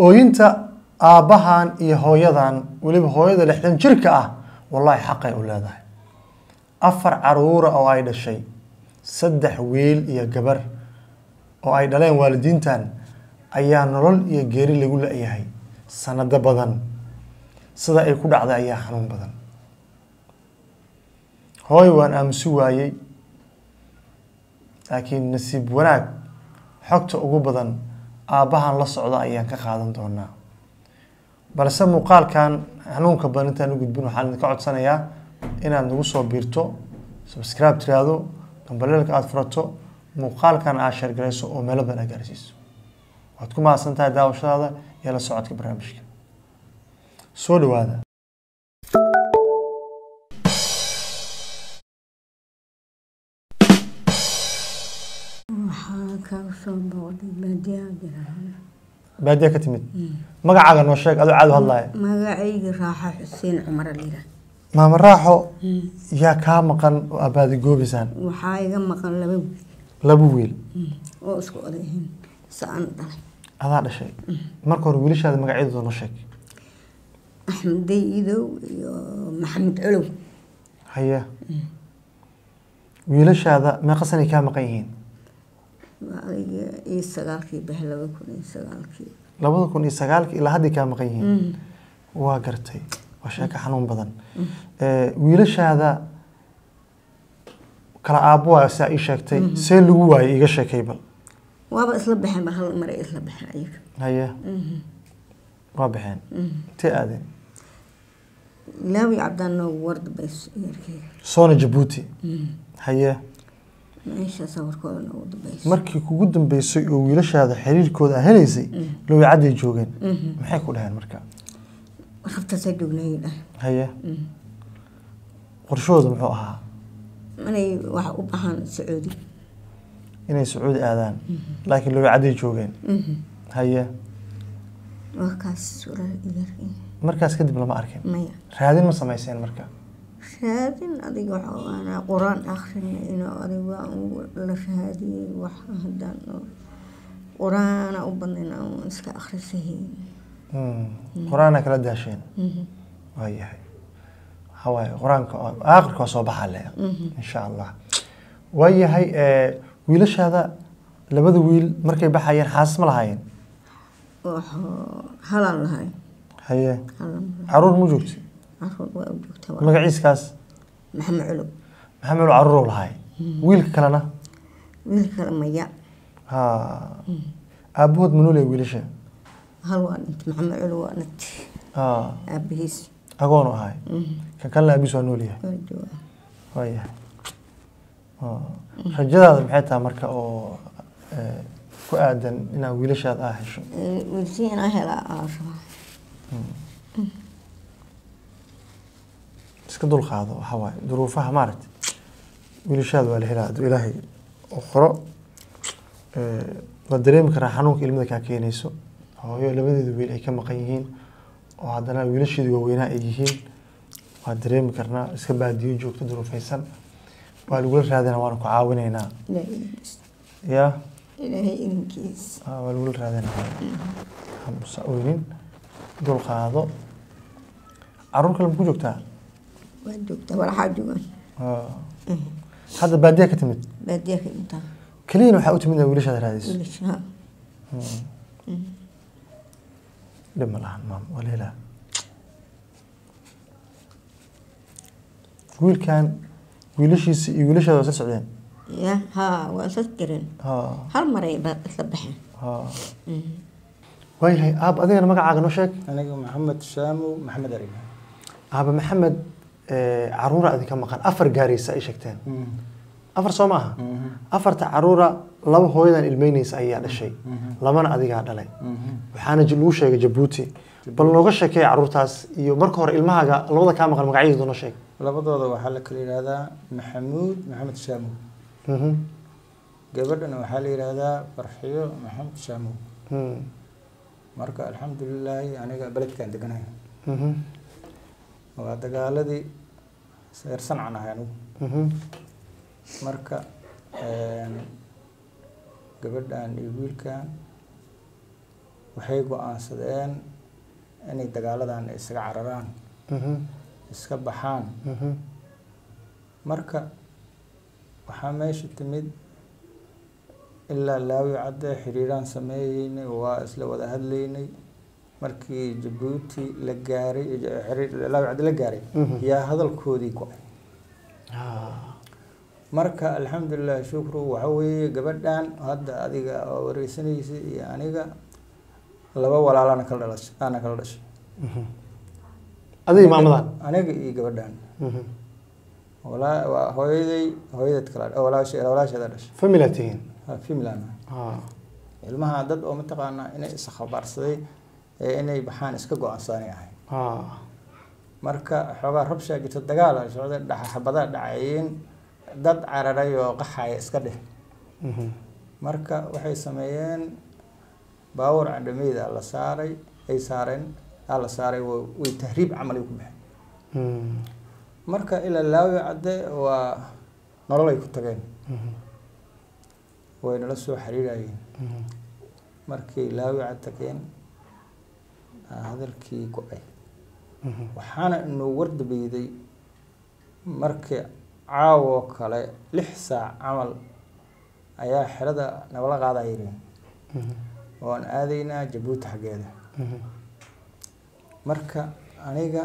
ooyinta aabbahan iyo hooyadan weliba hooyada lixdan jirka ah wallaahi xaqay u leedahay afar caruura oo ay dhashay saddex wiil iyo gabar oo ay dhaleen waalidiintan ayaa nolol iyo geeri lagu la-yahay sanado badan sida ay ku dhacday ayaa xanuun badan hooy waan aamusi waayey laakiin nasiib wanaag xogta ugu badan aabbahan la socda ayaan ka qaadan doonaa balse muuqaalkan xanuunka badan intaan u gudbin waxaan idinka codsanayaa inaad nagu soo biirto subscribe tiraahdo gambaleelka aada furato muuqaalkan aad sheergarayso oo meelo badan aad gaarsiiso waad ku mahadsan tahay daawashadaada iyo la socodka barnaamijka soo dhawaada waxaa kaga soo booqday baadiyaha jiraale baadiya ka timid magacaaga noo sheeg adoo caadu hadlaaya magacayga raaxa xuseen cumar lira maama raaxo yaa kaa maqan oo abaadi goobaysaan waxaa iga maqan laba wiil laba wiil oo isku odayihiin sa-an dhalay adaa dhashay marka hore wiilashaada magacyadooda noo sheeg axmed dayidow iyo maxamed colow haye wiilashaada meeqa sanay kaa maqan yihiin adiga iyo sagaalkii bah laba kun iyo sagaalkii labada kun iyo sagaalka ilaa hadday kaa maqan yihiin waa gartay waa sheeko xanuun badan wiilashaada kala aabbo waa saa ii sheegtay see lagu waayay iiga sheekay bal waaba isla baxeen ba hal maray isla baxeen ayaga haye waa baxeen intee aadeen ilaawi cabdaan noogu wardabays yarkeyga soona jabuuti haye meesha sawirkooda noogu dambaysa markii kugu dambeysay oo wiilashaada xiriirkooda aa helaysay lowicadday joogeen maxay ku dhaheen marka rabtaasaa joognayay dhahay haye qorshahooda muxuu ahaa inay wax u baxaan sacuudi inay sacuudi aadaan laakiin lowicadday joogeen haye waa kaas walaal igarkii markaas kadib lama arkin maya raadin ma samayseen marka raadin adiga waxa aanaa qur-aan akrinayno adiga ugu la raadiyey wax haddaan oo qur-aana u badnayn aan iska akhrisahayn qur-aana kala daasheen waayahay waxaa waaye qur-aanka oo- aakhirka waa soo baxaa le insha allah waayahay wiilashaada labada wiil markay baxayeen xaasas ma lahaayeen waxoo halaan lahay haye halan caruur mu joogta caruur waa u joogtaa waa magaciiskaas maxamed culow maxamed caruurow lahay wiilka kalena wiil kale maya ha aabahood manuuley wiilasha hal waa dhintay maxamed culow waa dhintay ha aabihiis agoonu ahay kan kalena aabiis waa nool yahay waa joogaa waayahay rajadaada maxay tahay marka oo eh, ku aadan inaad wiilashaada aa hesho wiilsi inaa helaa aa rabaa iska dulqaado waxaa waaye duruufaha maaragta wiilashaada waa la helaa hadduu ilaahay u qoro Eh, waad dareemi karaa xanuunka ilmada kaa keenayso hooyo labadeeda wiil ay ka maqan yihiin oo haddana wiilasheedu waaweynaa ay yihiin waad dareemi karnaa iska baadiyo joogto duruufaysan waa lagula raadina waana ku caawinaynaa ilaahay idinkiis ya ilaahay idinkiis Ah, waa lagula raadinaa hamusa oynin dulqaado caruur kale maku joogtaa waa joogtaa walaxaa joogaan Ah. hadda baadiyaa ka timid baadiya ka intaa keliyana waxaa u timid inaad wiilashaada raadayso wiilasha dhib ma lahan maam waa la helaa wiilkan wiilashiisa iyo wiilashaada waa isla socdeen ya haa waa isla jireen Ha, hal maray ba isla baxeen ha. waayahay aab adigana magacaaga noo sheeg aniga maxamed shaamow maxamed arima aaba maxamed eh, caruura idinka maqan afar gaaraysa ay sheegteen afar soo maaha afarta caruura laba hooyadan ilmeynaysa ayaa dhashay labana adigaa dhalay waxaana j- lagu sheegay jabuuti bal nooga sheekee caruurtaas iyo marka hore ilmahaaga labada kaa maqan magacyadooda noo sheeg labadooda waxaa la kala yidhaahdaa maxamuud maxamed shaamow Mhm. gabadhana waxaa la yidhaahdaa farxiyo maxamed shaamow Hmm. marka alxamdulilaahi aniga beledkaan deganahay Mhm. waa dagaaladii seer sancan ahay anigu Mhm. marka een, gabadhan iyo wiilkan waxay go-aansadeen inay dagaaladan isaga cararaan Mhm. iska baxaan Mhm. marka waxaa meesha timid ilaa laawi cadde xiriiraan sameeyeynay waa isla wada hadlaynay markii jabuuti la gaaray xiriir laawi cadde la gaaray Mhm. yaa hadalkoodii go-ay Ah. marka alxamdulilah shukru waxa weeye gabadhan hadda adiga oo wareysanaysa iyo aniga laba walaalana kala dhalashay ana kala dhashay Mhm. adiga maamadan aniga iyo gabadhan Mhm. walaa waa hooyaday hooyadeed kala walaashe walaasheeda dhashay family aad tihiin finland Ah. ilmaha dad oo mataqaanaa inay iskhabaarsaday ee inay baxaan iska go-aansaanay ahay Ah. marka xoogaa rabshaa jirta dagaal a socda dhaxa xabadaa dhacayeen dad cararay oo qaxaya iska dheh Mhm. marka waxay sameeyeen baawar candhameyda la saaray ay saareen aa la saaray wa- way tahriib camal ay ku baxeen Mhm. marka ilaa laawi cadde waa nolol ay ku tageen Mhm. way nala soo xiriirayeen Mhm. markay laawi cad tageen aa hadalkii go-ay Mhm. waxaana inuu wardabeyday markii caawoo kale lix saac camal ayaa xerada nabala qaadaa yireen Mhm. oon aadaynaa jabuuti xaggeeda Mhm. marka aniga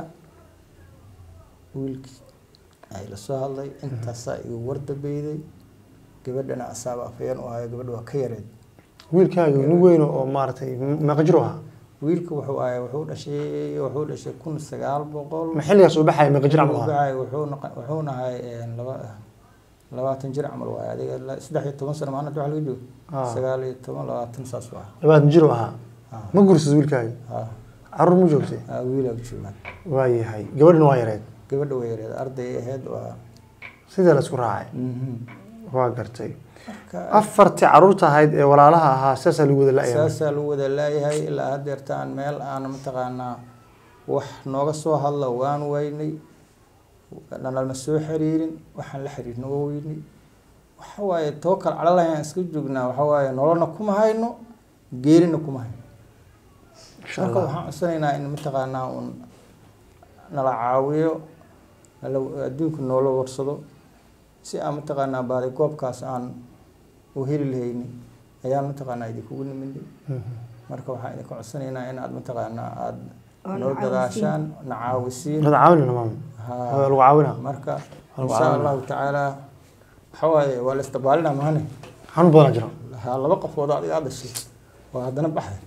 wiilkii ay la soo hadlay intaasaa igu wardabeyday gabadhana asaaba afayeen u ahayo gabadha waa ka yareed wiilkaaga nin weyn oo maaragtay meeqa jir u ahaa wiilka wuxuu ahay wuxuu dhashay wuxuu dhashay kun sagaal boqol ma xilligaas uu baxaya meeqa jir camal u ahaa Wuxuu wuxuu naqa- wuxuu nahay een, laba labaatan jir camal waaye adiga la- saddex iyo toban sano maanta waxa laga joogo Ah. sagaal iyo toban labaatan saas waa labaatan jir u ahaa Ah. ma gursad wiilkaaga Ah. caruur ma joogtay Ah, wiilaa joogaan waa yahay gabadhina waa yareed gabadha way yareed arday ahayd waa sidee la isku raacay Mhm. waa gartay marka afartii caruurta ahayd ee walaalaha ahaa saasaa lagu wada la-yahay saasaa lagu wada laayahay ilaa haddeertaan meel aan mataqaanaa wax nooga soo hadla waan weynay nalama soo xiriirin waxaan la xiriirna waa weynay waxa waaye tookal calalahan iska joognaa waxa waaye nololna kuma hayno geerina kuma hayno insha marka allah waxaan codsanaynaa in mataqaanaa un nala caawiyo nala adduunka noola warsado si aan mataqaanaa baadi goobkaas aan u heli lahayni ayaan mataqaanaa idinkugu niminay Mhm. marka waxaan idinka codsanaynaa in aad mataqaanaa aada Oo noo na dadaashaan na caawisiin wada caawinana maama Haa. waa lagu caawina marka Lagu insha caawina. allahu tacaala waxa waaye waa la istabaalina mahane xanuun badanaa jira haa laba qofood oo adiga aad dhashay waa haddana baxday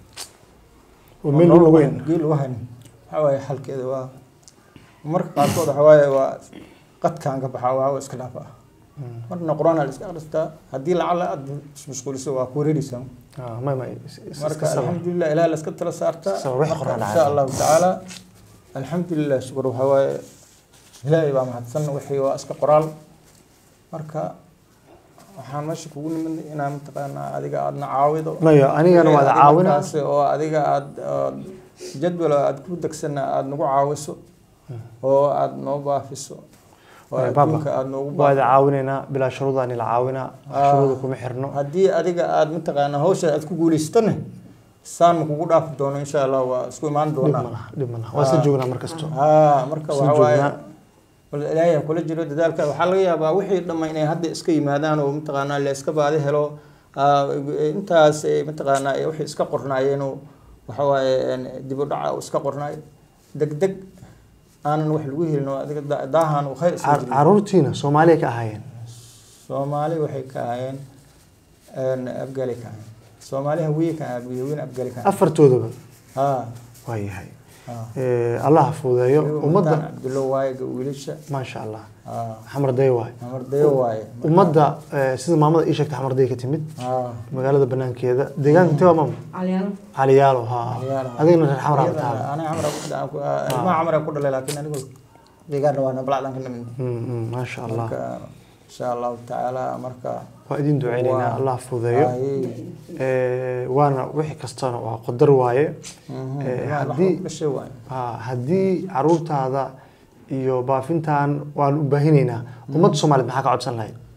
oo meel lagu weyn geel lagu haynin waxa waaye xalkeeda waa marka qaarkood waxa waaye waa qadkaan ka baxaa waa iska dhaafa marna qur-aan la iska akhristaa haddii lacala aad ismashquuliso waa ku wareereysaa Ah, may may is- is- marka iska sabir. alxamdulilah ilaah la iska tala saartaa Sabir, wixii Marka, qoraan insha dhacay. allahu tacaala alxamdulilah shukur waxaa waaye ilaahay baa mahadsan wixii waa iska qoraal marka waxaan meesha kugu nimid inaa mataqaanaa adiga aadna caawido maya anigana waa la Adiga caawina markaas oo adiga aad aad jadwal aad ku degsana aad nagu caawiso oo aad noo baafiso oo Maya, baba, adduunka aad noogu waa la baafiso caawinaynaa bilaa shuruudaan la caawinaa wax Ah. shuruuda kuma xirno haddii adiga aad mataqaanaa hawsha aad ku guulaysatana saan ma kugu dhaafi doono insha allah waa isku imaan dhib doonaa ma laha dhib ma laha waa isla Ah. joognaa mar kasto haa marka Isla waxa waaye joognaa. bal ilaahay ha kula jiro dadaalka waxaa laga yaabaa wixii dhamma inay hadda iska yimaadaan oo mataqaanaa la iska baadi helo Ah, intaas ay mataqaanaa ay wixii iska qornaayeen oo waxa waaye een, dib u dhaca uu iska qornaay deg deg aanan wax lagu helin oo adiga da- daahan uu khayr iska Car- jirin caruurtiina soomaaliya ka ahaayeen soomaali waxay ka ahayeen een, afgaali ka ahayeen soomaali hawiye ka ahaa hawiye afgaali ka ahaayeen afartoodaba haa waa yahay haa Eh, allah ha fuudeeyo ummaddan ummadda cabdulla waaye wiilasha maasha allah haa xamar day waay amardayo waaye ummadda eh, sida maamada ii sheegtay xamar day ka timid haa magaalada banaankeeda deegaanka intee waa maama calyaalo caliyaalo ha adigna reer xamar aad tahay aniga xamar ku dhalay ilmaha xamar ku dhalay laakiin anigu deegaanna waa nabalacdan ka nimid Mm, mm, maasha allah marka insha allahu tacaala marka waa idin duceynaynaa Waa- allah ha fuudeeyo Ay, Eh, waana wixii kastana waa qadar waaye mhm, Eh, ilmaha wax haddii- ku dhashay waaye Ha, haddii caruurtaada iyo baafintan waan u baahinaynaa ummadda soomaaliyeed maxaa ka codsan lahayd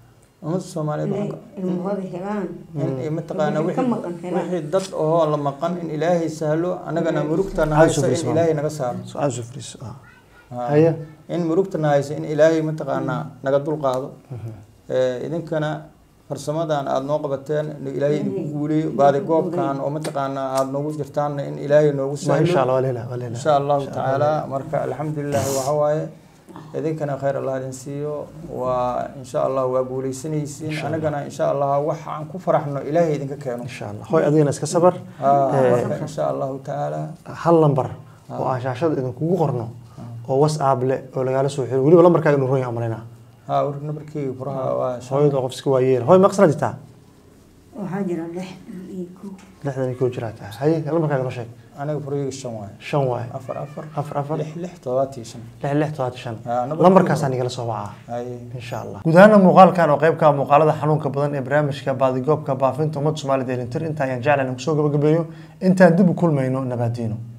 ummadda soomaaliyeed inay waxaan ka- ilmahooda helaan in mataqaana Wixii ka wixii maqan helaan. wixii dad oo la maqan in ilaahay sahlo annagana murugtana Hal hayso sufris, in maam. ilaahay naga saaro su-aal sufris ah Ah. haye in murugtana hayso in ilaahay mataqaanaa naga dulqaado Eh, idinkana farsamadan aada noo qabateen in ilaahay idinku guuliyo baadi goobkan oo mataqaanaa aada noogu jirtaanna in ilaahay noogu Ma insha sahlo allah waa leela waa leela insha allahu tacaala marka alxamdulilah waxa waaye idinkana khayr allah idin siiyo waa insha allah waa guuleysanaysiin anagana insha allah wax aan ku faraxno ilaahay idinka keeno insha allah hoy adigana iska sabar Ah, Eh, marka insha allahu tacaala hal lambar oo aan shaashada idinkugu qorno oo whatsapp leh oo lagaala soo xiro weliba lambarkaaga inuu ron yahay umalaynaa ha war nabarkeyga furaha waa shan- hooyada qof iska waayeel hooy maqsana jirtaa waxaa jira lixdan iyo kow lixdan iyo koo jiraa tahay haye lambarkaaga noo sheeg aniga furayga shan waaye shan waaye afar afar afar afar lix lix toddobaatan iyo shan lix lix todobaatan shan Ah, number- lambarkaasaa nigala soo wacaa Haye. insha allah guud ahaana muuqaalkan oo qeybka ah muuqaalada xanuunka badan ee barnaamijka baadigoobka baafinta ummadda soomaalida ee lintir inta ayaan jeclan kusoo gabagabeeyo intaan dib u kulmayno nabaadiino